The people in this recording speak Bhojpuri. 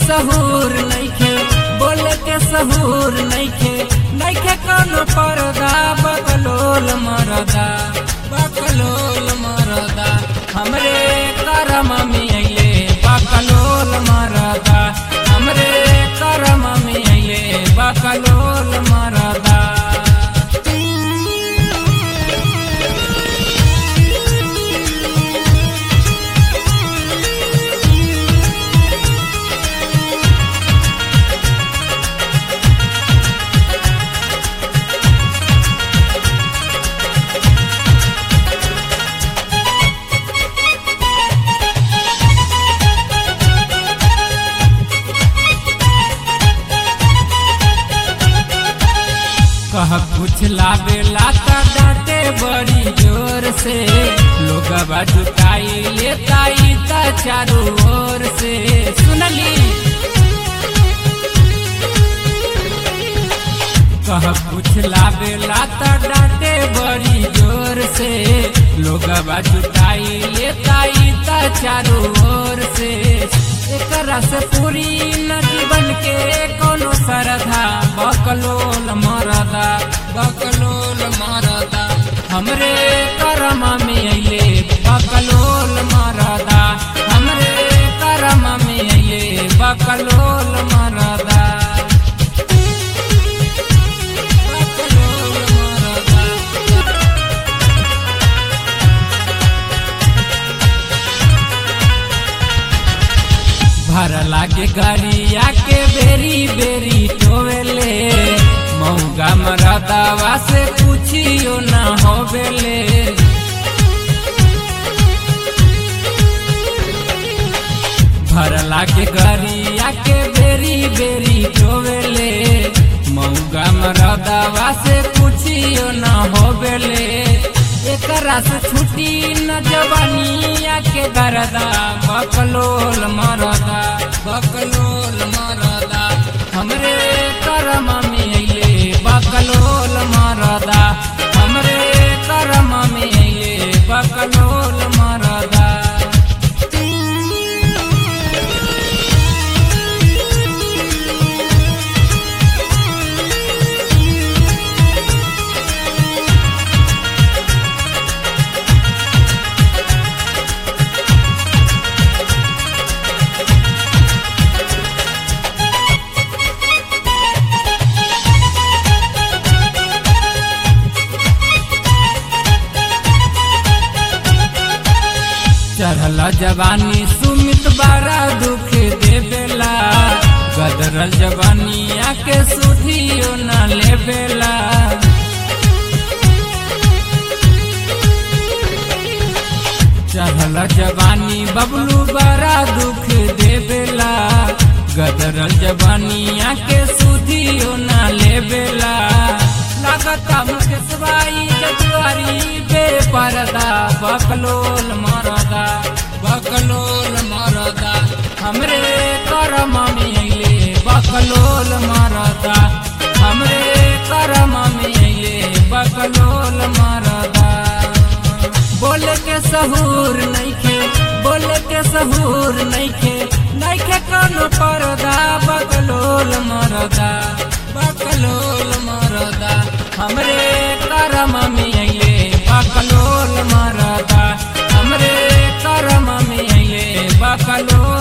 सहूर नइखे बोले के सहूर नइखे नइखे कोनो पर्दा बकलोल मरदा बकलोल मरदा हमरे करम में अइले बकलोल मरदा हमरे करम में अइले बकलोल मरदा कह कुछ लावेला त डांटे बड़ी जोर से लोग जुटाई लेता ई त चारों ओर से सुनली कह कुछ लावेला त डांटे बड़ी जोर से लोग जुटाई लेता ई त चारों ओर से एकरा से पूरी न जीवन के कोनो सरधा बकलोल मरदा बकलोल मरदा हमरे करम में अइले बकलोल मरदा हमरे करम में अइले बकलोल मरदा बकलोल मरदा भर लागे गरिया के बेरी बेरी टोवेले मऊगा मरदावा से पूछियो ना होवेले भर लागे गरिया के बेरी बेरी टोवेले मऊगा मरदावा से पूछियो ना होवेले एकरा से छुटी न जवानिया के दरदा बकलोल मरदा बकलोल मरदा हमरे करम में अइले बकलोल मरदा हमरे करम में अइले बकलोल मरदा चढ़ल जवानी सुमित बारा दुख देवेला गदरल जवानिया के सुधियो न लेवेला चढ़ल जवानी बबलू बड़ा दुख देवेला गदरल जवानिया के सुधियो न लेवेला लागता मुकेशबाई जजुआरी बेपरदा बकलोल मरदा बकलोल मरदा हमरे करम में अइले बकलोल मरदा हमरे करम में अइले बकलोल मरदा बोले के सहूर नइखे बोले के सहूर नइखे नइखे कोनो पर्दा बकलोल मरदा बकलोल मरदा हमरे करम में अइले बकलोल मरदा हमरे करम में अइले बकलोल